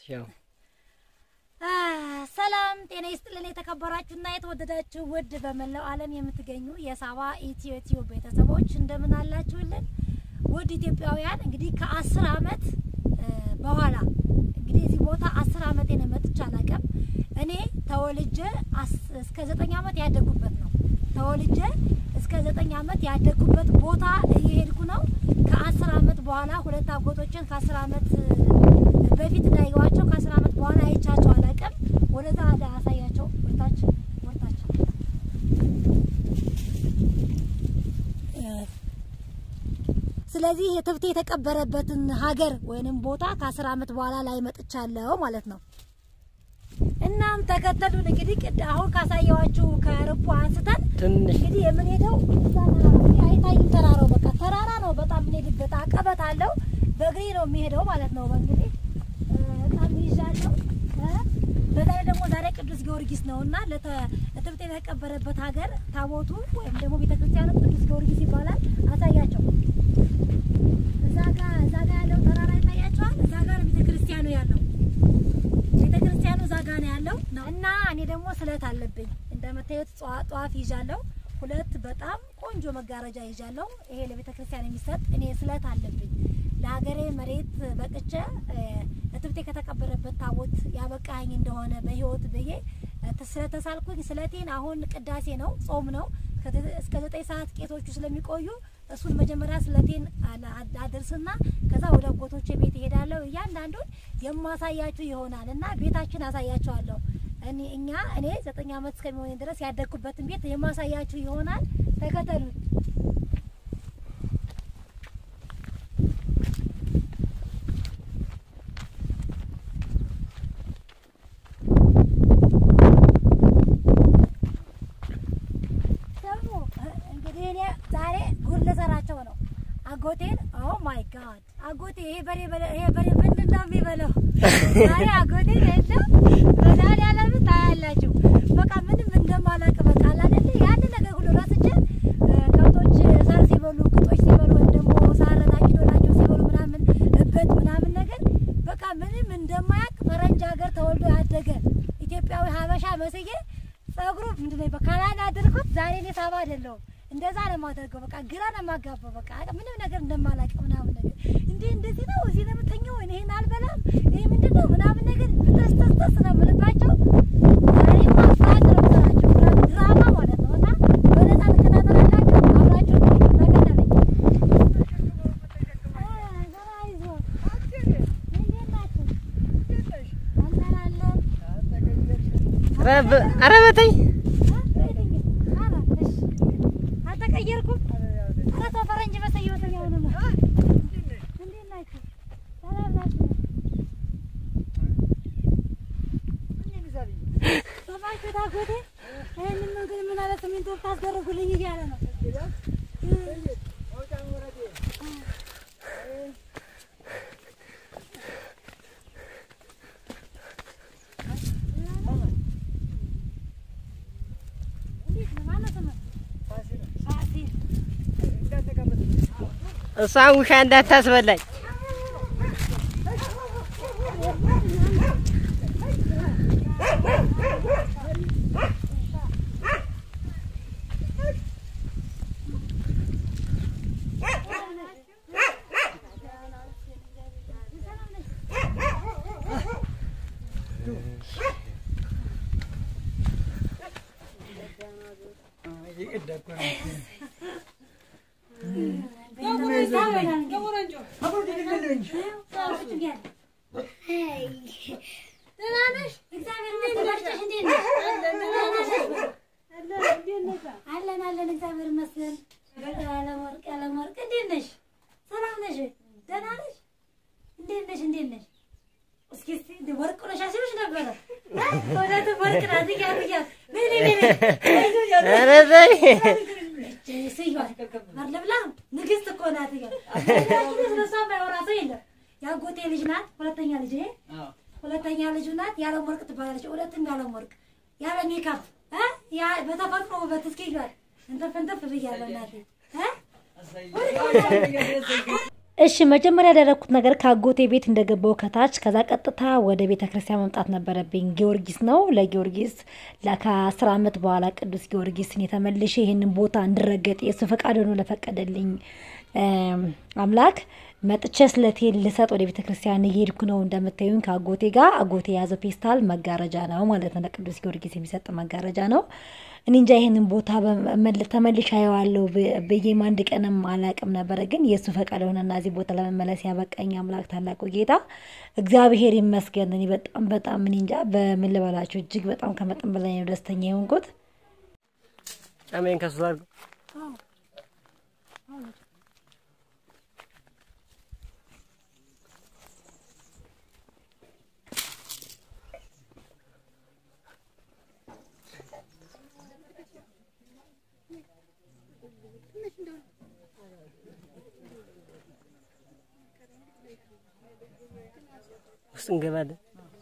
ያው አ፣ ሰላም ጤና ይስጥልን። የተከበራችሁና የተወደዳችሁ ውድ በመላው ዓለም የምትገኙ የሳባ ኢትዮ ቲዩብ ቤተሰቦች እንደምን አላችሁልን? ውድ ኢትዮጵያውያን እንግዲህ ከአስር አመት እ፣ በኋላ እንግዲህ እዚህ ቦታ አስር አመት ነው መጥቼ አላውቅም። እኔ ተወልጄ አስ- እስከ ዘጠኝ አመት ያደጉበት ነው። ተወልጄ እስከ ዘጠኝ አመት ያደጉበት ቦታ እየሄድኩ ነው። ከአስር አመት በኋላ ሁለት አጎቶችን ከአስር አመት በፊት እንዳየዋቸው ከአስር አመት በኋላ አይቻቸው አላውቅም። ወደዛ አዳ አሳያቸው ወርታች ወርታች ስለዚህ የትብቴ የተቀበረበትን ሀገር ወይንም ቦታ ከአስር አመት በኋላ ላይ መጥቻለሁ ማለት ነው። እናም ተከተሉን። እንግዲህ ቅድ አሁን ካሳየዋችሁ ከርቡ አንስተን ትንሽ እንግዲህ የምንሄደው እዛ ተራራ ነው። አይታይም ተራራው በቃ ተራራ ነው። በጣም የምንሄድበት አቀበት አለው። በእግሬ ነው የሚሄደው ማለት ነው። በእንግዲህ እ፣ በጣም ይዣለሁ። እ፣ በዛ ላይ ደግሞ ዛሬ ቅዱስ ጊዮርጊስ ነው እና ለተ- ለትብቴ የተቀበረበት ሀገር ታቦቱ ወይም ደግሞ ቤተክርስቲያኑ ቅዱስ ጊዮርጊስ ይባላል። አሳያቸው። እዛ ጋ እዛ ጋ ያለው ተራራ ይታያቸዋል። እዛ ጋር ቤተክርስቲያኑ ያለው ቤተክርስቲያኑ እዛ ጋ ነው ያለው ነው እና እኔ ደግሞ ስለት አለብኝ እንደምታዩት ጧ- ጧፍ ይዣለሁ። ሁለት በጣም ቆንጆ መጋረጃ ይዣለሁ። ይሄ ለቤተክርስቲያን የሚሰጥ እኔ ስለት አለብኝ። ለሀገሬ መሬት በቅቼ እ፣ እትብቴ ከተቀበረበት ታቦት ያበቃኝ እንደሆነ በህይወት ብዬ እ፣ ስለተሳልኩኝ ስለቴን አሁን ቅዳሴ ነው፣ ጾም ነው። ከተ- እስከ ዘጠኝ ሰዓት ቄቶቹ ስለሚቆዩ እሱን መጀመሪያ ስለቴን አላ- አደርስና ከዛ ወደ አጎቶቼ ቤት እሄዳለሁ። እያንዳንዱን የማሳያችሁ ይሆናል እና ቤታችን አሳያችኋለሁ። እኔ እኛ እኔ ዘጠኝ ዓመት እስከሚሆን ድረስ ያደግኩበትን ቤት የማሳያችሁ ይሆናል። ተከተሉን። ደግሞ እ፣ እንግዲህ እኔ ዛሬ ጉድ ልሰራቸው ነው። አጎቴን ኦ ማይ ጋድ አጎቴ ይሄ በሬ በለ- ይሄ በሬ ምንድን ነው የሚበላው? ዛሬ አጎቴን የለም መድኃኒዓለም ታያላችሁ። በቃ ምንም እንደማላውቅ በቃ አለ አይደለ ያን ነገር ሁሉ ረስቼ እ፣ ከብቶች ሳር ሲበሉ ግጦች ሲበሉ ወይም ደግሞ ሳር ታጭዶላቸው ሲበሉ ምናምን እበት ምናምን ነገር በቃ ምንም እንደማያውቅ ፈረንጅ ሀገር ተወልዶ ያደገ ኢትዮጵያዊ ሀበሻ መስዬ ጸጉሩ ምንድን ነው በካናዳ አድርጎት ዛሬ እኔ ሳባ አይደለሁም። እንደዛ ነው የማደርገው። በቃ ግራ ነው የማጋባው። በቃ ምንም ነገር እንደማላውቅ ምናምን ነገር እንዴ እንደዚህ ነው እዚህ ነው የምተኛው እኔ ይሄን አልበላም ይሄ ምንድን ነው ምናምን ነገር ብተስተስተስ ነው የምልባቸው። ዛሬ ማፋት ነው የምሰራቸው ድራማ ማለት ነው። እና በነፃ ትከታተላላችሁ አብራችሁ ተከተለኝ። አ፣ ዘራ ይዞ እንዴት ናችሁ? አለን አለን ኧረ በ- ኧረ በተኝ አልተቀየርኩም። ኧረ ተው ፈረንጅ መሰየው ተኛውን ነው። እንዴት ናችሁ? ሰላም ናችሁ? ሰማችሁ ታጎቴ ይሄንን መንገድ ምን አለ ሲሚንቶ ታስደርጉልኝ እያለ ነው። እንዴት ነው? ማነው ስምህ? ፋሲል እሷን ውሻ እንዳታስበላኝ። አለን አለን፣ እግዚአብሔር ይመስገን። ያለወርቅ ያለወርቅ፣ እንዴት ነሽ? ሰላም ነሽ? ደህና ነሽ? እንዴት ነሽ? እንዴት ነሽ? እስኪ እስኪ እንደ ወርቅ ነሽ አስብሽ ነበረ። ወደ ወርቅ ናት እያሉ እያሉ ነይ ነይ ነይ ነይ ኧረ በይ ስዩዋል አለብላ ንግስት እኮ ናት። እያ ስለሷ የማያወራ ሰው የለም። የአጎቴ ልጅ ናት። ሁለተኛ ልጅ ይሄ ሁለተኛ ልጁ ናት። ያለም ወርቅ ትባላለች። ሁለትም ያለም ወርቅ ያለ ሜካፕ እ ያ በተፈጥሮ ውበት እስኪ ይሏል እንተፍ እንተፍ ብያለሁ እናቴ እ እሺ መጀመሪያ ያደረግኩት ነገር ከአጎቴ ቤት እንደገባው ከታች ከዛ ቀጥታ ወደ ቤተ ክርስቲያን መምጣት ነበረብኝ። ጊዮርጊስ ነው። ለጊዮርጊስ ከአስር ዓመት በኋላ ቅዱስ ጊዮርጊስን የተመልሼ ይህንን ቦታ እንድረገጥ የእሱ ፈቃድ ሆኖ ለፈቀደልኝ አምላክ መጥቼ ስለቴን ልሰጥ ወደ ቤተ ክርስቲያን እየሄድኩ ነው። እንደምታዩኝ ከአጎቴ ጋር አጎቴ የያዘው ፔስታል መጋረጃ ነው ማለት ነው። ለቅዱስ ጊዮርጊስ የሚሰጥ መጋረጃ ነው። እኔ እንጃ ይህንን ቦታ ተመልሼ አየዋለሁ ብዬም አንድ ቀንም አላቅም ነበረ። ግን የእሱ ፈቃድ ሆነና እዚህ ቦታ ለመመለስ ያበቃኝ አምላክ ታላቁ ጌታ እግዚአብሔር ይመስገን። እኔ በጣም በጣም እኔ እንጃ በምን ልበላችሁ፣ እጅግ በጣም ከመጠን በላይ ነው ደስተኛ የሆንኩት። ጫማዬን ከሱ አድርጎ ውስጥ እንገባለን።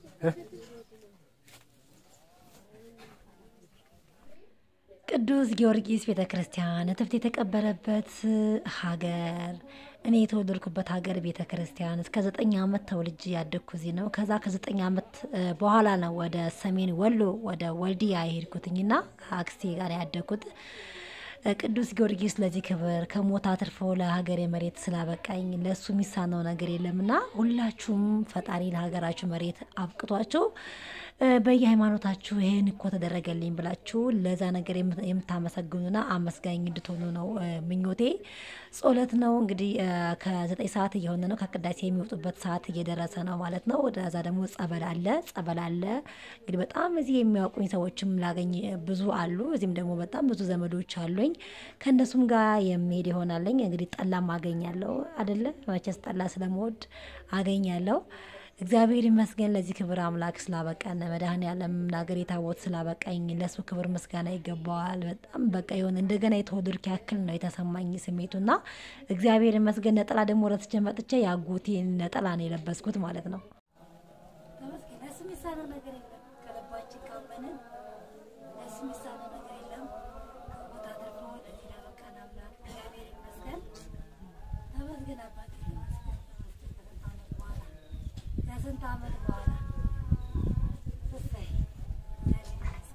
ቅዱስ ጊዮርጊስ ቤተ ክርስቲያን እትብት የተቀበረበት ሀገር እኔ የተወለድኩበት ሀገር ቤተ ክርስቲያን እስከ ዘጠኝ ዓመት ተወልጄ ያደግኩ እዚህ ነው። ከዛ ከዘጠኝ ዓመት በኋላ ነው ወደ ሰሜን ወሎ ወደ ወልዲያ የሄድኩትኝና ከአክስቴ ጋር ያደግኩት። ቅዱስ ጊዮርጊስ ለዚህ ክብር ከሞት አትርፎ ለሀገሬ መሬት ስላበቃኝ ለእሱ የሚሳነው ነገር የለምና ሁላችሁም ፈጣሪ ለሀገራችሁ መሬት አብቅቷችሁ በየሃይማኖታችሁ ይህን እኮ ተደረገልኝ ብላችሁ ለዛ ነገር የምታመሰግኑና አመስጋኝ እንድትሆኑ ነው ምኞቴ። ጸሎት ነው እንግዲህ ከዘጠኝ ሰዓት እየሆነ ነው። ከቅዳሴ የሚወጡበት ሰዓት እየደረሰ ነው ማለት ነው። ወደዛ ደግሞ ጸበል አለ ጸበል አለ። እንግዲህ በጣም እዚህ የሚያውቁኝ ሰዎችም ላገኝ ብዙ አሉ። እዚህም ደግሞ በጣም ብዙ ዘመዶች አሉኝ። ከእነሱም ጋር የሚሄድ ይሆናለኝ። እንግዲህ ጠላም አገኛለሁ አደለ? መቼስ ጠላ ስለምወድ አገኛለሁ። እግዚአብሔር ይመስገን ለዚህ ክብር አምላክ ስላበቃን መድኃኔዓለም ለሀገር የታቦት ስላበቃኝ ለእሱ ክብር ምስጋና ይገባዋል። በጣም በቃ የሆነ እንደገና የተወለድኩ ያክል ነው የተሰማኝ ስሜቱና እግዚአብሔር ይመስገን። ነጠላ ደግሞ ረስቼ መጥቼ የአጎቴን ነጠላ ነው የለበስኩት ማለት ነው። ለሱ የሚሳነው ነገር የለም። ከልባችን ካመንን ለሱ የሚሳነው ነገር የለም። ከሞት አትርፎ ለዚህ ላበቃን አምላክ እግዚአብሔር ይመስገን። ተመስገን አባቴ ተመስገን። ተመስገን ከስንት ዓመት በኋላ ከስንት ዓመት በኋላ እሰይ እግዚአብሔር ይመስገን።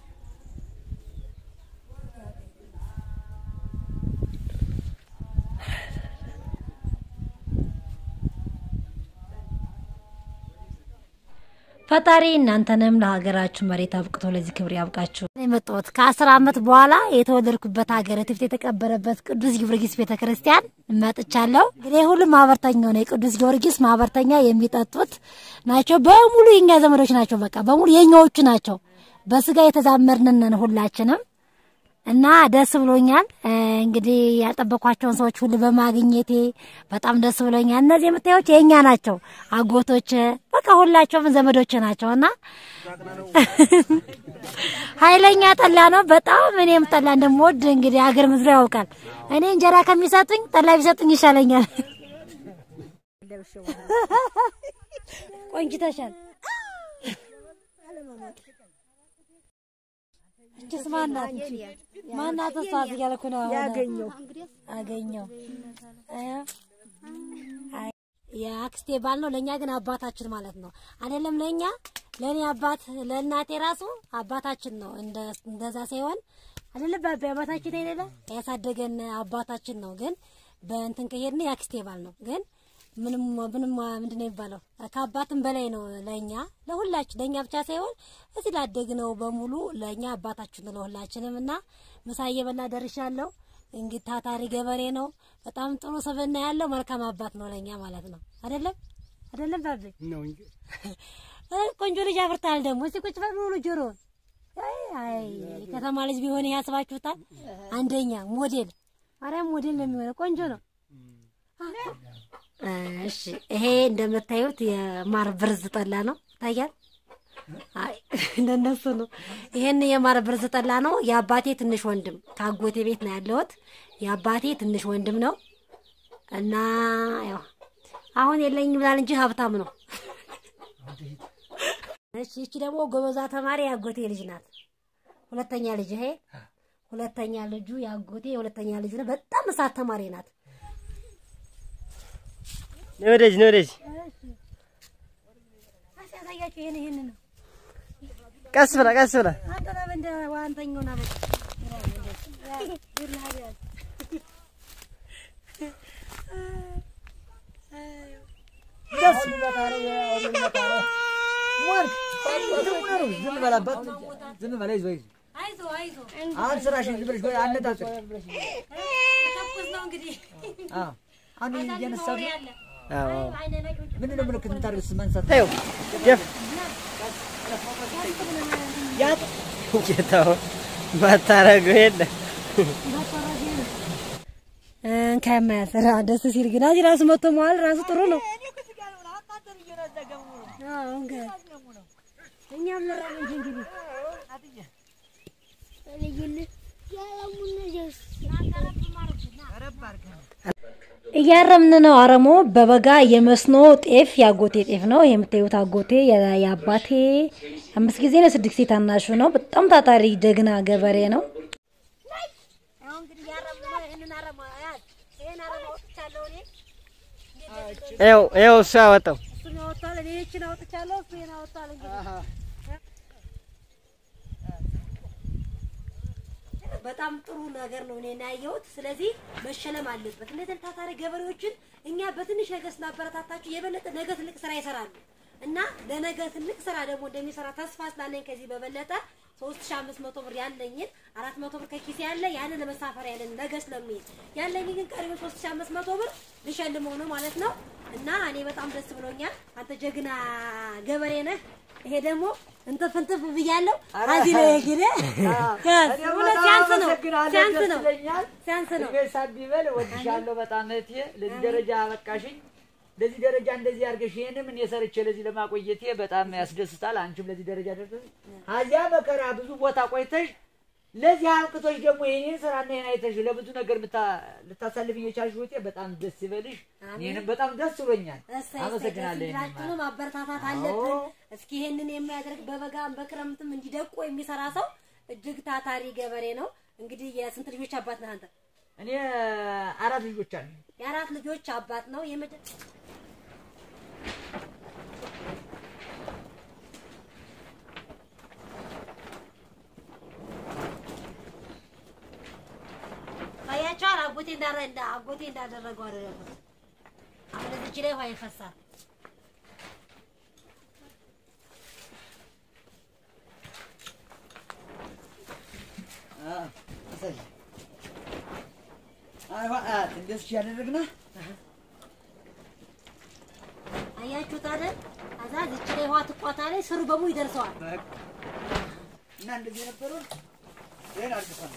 ፈጣሪ እናንተንም ለሀገራችሁ መሬት አብቅቶ ለዚህ ክብር ያብቃችሁ። የመጣሁት ከአስር ዓመት በኋላ የተወለድኩበት ሀገር እትብት የተቀበረበት ቅዱስ ጊዮርጊስ ቤተ ክርስቲያን መጥቻለሁ። እንግዲህ ሁሉም ማህበርተኛው ነው። የቅዱስ ጊዮርጊስ ማህበርተኛ የሚጠጡት ናቸው። በሙሉ የኛ ዘመዶች ናቸው። በቃ በሙሉ የኛዎቹ ናቸው። በስጋ የተዛመድንን ሁላችንም እና ደስ ብሎኛል። እንግዲህ ያልጠበኳቸውን ሰዎች ሁሉ በማግኘቴ በጣም ደስ ብሎኛል። እነዚህ የምታዩት የእኛ ናቸው፣ አጎቶች በቃ ሁላቸውም ዘመዶች ናቸው እና ኃይለኛ ጠላ ነው በጣም እኔም ጠላ እንደምወድ እንግዲህ አገር ምድሮ ያውቃል። እኔ እንጀራ ከሚሰጡኝ ጠላ ቢሰጡኝ ይሻለኛል። ቆንጅተሻል። እችስ ማናት? ማናት? እሷ እያልኩ ነው አሁን። ያገኘው አገኘው የአክስቴ ባል ነው። ለእኛ ግን አባታችን ማለት ነው። አይደለም ለእኛ ለእኔ አባት ለእናቴ ራሱ አባታችን ነው። እንደዛ ሳይሆን አይደለም ባቢ አባታችን አይደለ ያሳደገን አባታችን ነው። ግን በእንትን ከሄድን የአክስቴ ባል ነው። ግን ምንም ምንም ምንድን ነው የሚባለው ከአባትም በላይ ነው ለእኛ ለሁላችን ለእኛ ብቻ ሳይሆን እዚህ ላደግነው በሙሉ ለእኛ አባታችን ነው ለሁላችንም። እና ምሳ እየበላ ደርሻለሁ። እንግዲህ ታታሪ ገበሬ ነው። በጣም ጥሩ ስብዕና ያለው መልካም አባት ነው ለእኛ ማለት ነው። አይደለም አይደለም ባቢ ነው እንጂ ቆንጆ ልጅ አፍርታል። ደግሞ እስቲ ቁጭ በል ሙሉ ጆሮ አይ አይ ከተማ ልጅ ቢሆን ያስባችሁታል። አንደኛ ሞዴል ማርያም ሞዴል ነው የሚሆነው። ቆንጆ ነው። እሺ ይሄ እንደምታዩት የማር ብርዝ ጠላ ነው። ይታያል። አይ እንደነሱ ነው። ይሄን የማር ብርዝ ጠላ ነው። የአባቴ ትንሽ ወንድም ከአጎቴ ቤት ነው ያለሁት። የአባቴ ትንሽ ወንድም ነው እና ያው አሁን የለኝም ብላል እንጂ ሀብታም ነው። እሺ እቺ ደግሞ ጎበዛ ተማሪ የአጎቴ ልጅ ናት። ሁለተኛ ልጅ ይሄ ሁለተኛ ልጁ የአጎቴ የሁለተኛ ልጅ ነው። በጣም እሳት ተማሪ ናት። ነይ ወደዚህ ነይ ወደዚህ እሺ ያሳያችሁ ይሄን ይሄን ነው ቀስ ብላ ቀስ ብላ አንተ ነህ እንደ ዋንተኛው ና በል ዝም በላበት ዝም በላ ይዞ ይዞ አይዞ አይዞ አሁን ስራሽን ዝም ብለሽ አነጣጥሪ ተኩስ ነው እንግዲህ አዎ አሁን እየነሳት ነው ያለ አዎ አይነ ነጭ ምንድን ነው ምልክት የምታደርግ መንሳት ተይው ደፍ ያት ጌታው ማታረገው የለ ከማያሰራ ደስ ሲል ግን እዚህ ራሱ መጥቶ መዋል ራሱ ጥሩ ነው። አዎ እንግዲህ እኛም መራብ እንጂ እንግዲህ እያረምን ነው። አረሞ በበጋ የመስኖ ጤፍ የአጎቴ ጤፍ ነው። የምታዩት አጎቴ የ- የአባቴ አምስት ጊዜ ነው ስድስት ጊዜ ታናሹ ነው። በጣም ታታሪ ጀግና ገበሬ ነው። ይኸው ይኸው እሱ ያወጣው በጣም ጥሩ ነገር ነው እኔ ያየሁት። ስለዚህ መሸለም አለበት። እነዚህ ታታሪ ገበሬዎችን እኛ በትንሽ ነገር ስናበረታታቸው የበለጠ ነገ ትልቅ ስራ ይሰራሉ እና ለነገ ትልቅ ስራ ደግሞ እንደሚሰራ ተስፋ ስላለኝ ከዚህ በበለጠ ሶስት ሺህ አምስት መቶ ብር ያለኝን አራት መቶ ብር ከኪሴ ያለ ያንን ለመሳፈሪያ ያለን ነገ ስለሚሄድ ያለኝ ግን ቀሪው ሶስት ሺህ አምስት መቶ ብር ልሸልመው ነው ማለት ነው እና እኔ በጣም ደስ ብሎኛል። አንተ ጀግና ገበሬ ነህ። ይሄ ደግሞ እንትፍ እንትፍ ብያለሁ። አዚ ነው የግሬ እውነት ሲያንስ ነው ሲያንስ ነው ሲያንስ ነው። ሳቢበል ወድሻለሁ በጣም እህቴ። ለዚህ ደረጃ አበቃሽኝ። ለዚህ ደረጃ እንደዚህ አድርገሽ ይሄንም እኔ ሰርቼ ለዚህ ለማቆየቴ በጣም ያስደስታል። አንቺም ለዚህ ደረጃ ደርሰሽ አዚያ መከራ ብዙ ቦታ ቆይተሽ ለዚህ አብቅቶሽ ደግሞ የኔን ስራና ይሄን አይተሽ ለብዙ ነገር ምታ- ልታሳልፍ እየቻልሽ ወጤ በጣም ደስ ይበልሽ። ይሄንም በጣም ደስ ብሎኛል። እሰይ አመሰግናለሁ። እሰይ ይሄንን ሁላችንም ማበረታታት አለብን። እስኪ ይሄንን የሚያደርግ በበጋም በክረምትም እንዲደቁ የሚሰራ ሰው እጅግ ታታሪ ገበሬ ነው። እንግዲህ የስንት ልጆች አባት ነህ አንተ? እኔ አራት ልጆች አሉ። የአራት ልጆች አባት ነው። የመጀ ታያቸዋል። አጎቴ እንዳረ እንዳ አጎቴ እንዳደረገው አደረጉት። አሁን እዚች ላይ ውሃ ይፈሳል። እንደዚህ ያደረግና አያችሁት አይደል? ከዛ እዚች ላይ ውሃ ትቋታ ላይ ስሩ በሙሉ ይደርሰዋል። እና እንደዚህ የነበረውን ይሄን አድርገን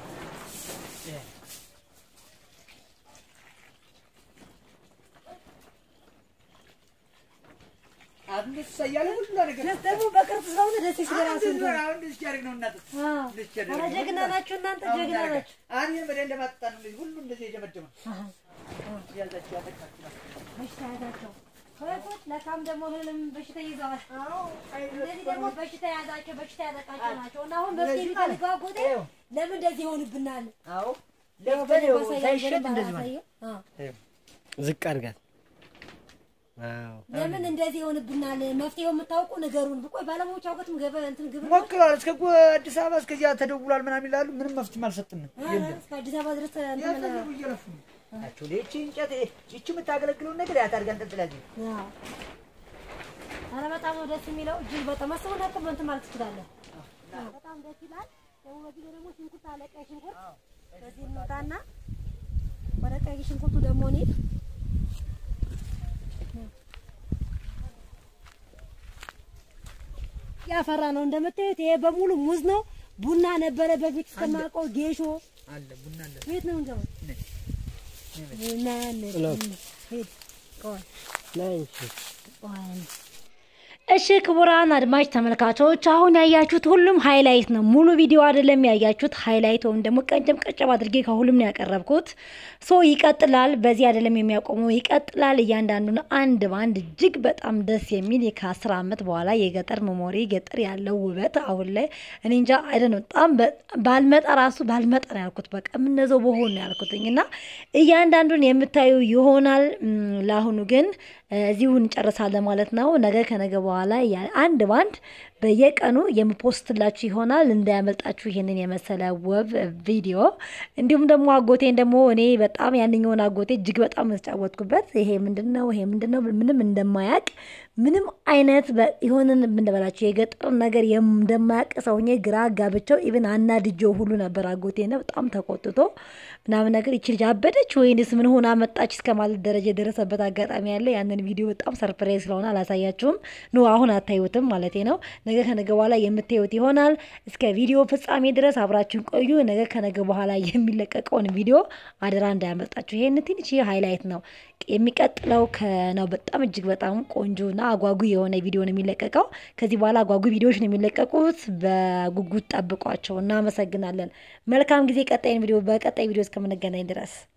አብንስ እያለ ሁሉ ነገር ደግሞ በቅርብ ስለሆነ ደስ ይላል። እንደዚህ ነው። አሁን እንደዚህ ያደርግ ነው እናት እንደዚህ ያደርግ ኧረ ነው። ጀግና ናችሁ እናንተ ጀግና ናችሁ። አሁን ይሄን በደንብ ለማጠጣ ነው እንደዚህ ሁሉ እንደዚህ የጀመጀመ ያዛችሁ ያጠቃችሁ በሽታ ያዛቸው ከቤቶች ለካም ደግሞ እህልም በሽታ ይዘዋል። እንደዚህ ደግሞ በሽታ ያዛቸው በሽታ ያጠቃቸው ናቸው እና አሁን መፍትሄ የሚፈልገው አጎቴ ለምን እንደዚህ ይሆንብናል? አዎ ያው ለፍተን በደንብ ይኸው አሳየን፣ ሳይሸጥ በደንብ እንደዚህ ማለት አሳየን። አዎ። ዝቅ አድርጋት። አዎ ለምን እንደዚህ ይሆንብናል? መፍትሄው የምታውቁ ንገሩን። ብቆይ ባለሙያዎች አውቀትም ገበ እንትን ግብር ሞክረዋል። እስከ ጎ- አዲስ አበባ እስከዚያ ተደውሏል ምናምን ይላሉ። ምንም መፍትሄም አልሰጥንም። የለም እስከ አዲስ አበባ ድረስ እንትን ያፈለጉ እየለፉ ነው ናቸው። ይቺ እንጨት ይቺ የምታገለግለውን ነገር ያታርጋ እንጠጥላለን። አዎ። ኧረ በጣም ነው ደስ የሚለው። እጅግ በጣም አስበው ነበር እንትን ማለት ትችላለህ። በጣም ደስ ይላል። ደግሞ በዚህ ላይ ደግሞ ሽንኩርት አለ፣ ቀይ ሽንኩርት በዚህ እንውጣና ወደ ቀይ ሽንኩርቱ ደግሞ እንሂድ። ያፈራ ነው እንደምታዩት። ይሄ በሙሉ ሙዝ ነው። ቡና ነበረ በፊት እስከማውቀው ጌሾ አለ ቡና አለ። ቤት ነው እንገባ እና ሄድ ቆይ ናይ እንጂ። እሺ ክቡራን አድማጭ ተመልካቾች አሁን ያያችሁት ሁሉም ሃይላይት ነው። ሙሉ ቪዲዮ አይደለም ያያችሁት፣ ሃይላይት ወይም ደግሞ ቀንጨም ቀንጨም አድርጌ ከሁሉም ነው ያቀረብኩት። ሶ ይቀጥላል። በዚህ አይደለም የሚያቆመው፣ ይቀጥላል። እያንዳንዱን አንድ በአንድ እጅግ በጣም ደስ የሚል ከአስር ዓመት በኋላ የገጠር መሞሪ ገጠር ያለው ውበት አሁን ላይ እኔ እንጃ አይደ ነው በጣም ባልመጣ ራሱ ባልመጣ ነው ያልኩት። በቃ የምነዘው በሆን ነው ያልኩትኝ እና እያንዳንዱን የምታዩ ይሆናል። ለአሁኑ ግን እዚሁ እንጨርሳለን ማለት ነው። ነገ ከነገ በኋላ አንድ ባንድ በየቀኑ የምፖስትላችሁ ይሆናል። እንዳያመልጣችሁ ይህንን የመሰለ ውብ ቪዲዮ። እንዲሁም ደግሞ አጎቴን ደግሞ እኔ በጣም ያንኛውን አጎቴ እጅግ በጣም የተጫወትኩበት ይሄ ምንድን ነው ይሄ ምንድን ነው ምንም እንደማያቅ ምንም አይነት የሆንን ምንበላቸው የገጠር ነገር እንደማያቅ ሰውኜ ግራ ጋብቸው ኢቭን አናድጄው ሁሉ ነበር። አጎቴ ነው በጣም ተቆጥቶ ምናምን ነገር ይቺ ልጅ አበደች ወይንስ ምን ሆና መጣች እስከ ማለት ደረጃ የደረሰበት አጋጣሚ ያለ። ያንን ቪዲዮ በጣም ሰርፕራይዝ ስለሆነ አላሳያችሁም። ኖ አሁን አታዩትም ማለት ነው። ነገ ከነገ በኋላ የምታዩት ይሆናል። እስከ ቪዲዮ ፍጻሜ ድረስ አብራችሁን ቆዩ። ነገ ከነገ በኋላ የሚለቀቀውን ቪዲዮ አደራ እንዳያመልጣችሁ። ይሄን ትንሽ ሃይላይት ነው። የሚቀጥለው ከነው በጣም እጅግ በጣም ቆንጆና አጓጉ የሆነ ቪዲዮ ነው የሚለቀቀው። ከዚህ በኋላ አጓጉ ቪዲዮዎች ነው የሚለቀቁት። በጉጉት ጠብቋቸው። እናመሰግናለን። መልካም ጊዜ። ቀጣይን ቪዲዮ በቀጣይ ቪዲዮ እስከምንገናኝ ድረስ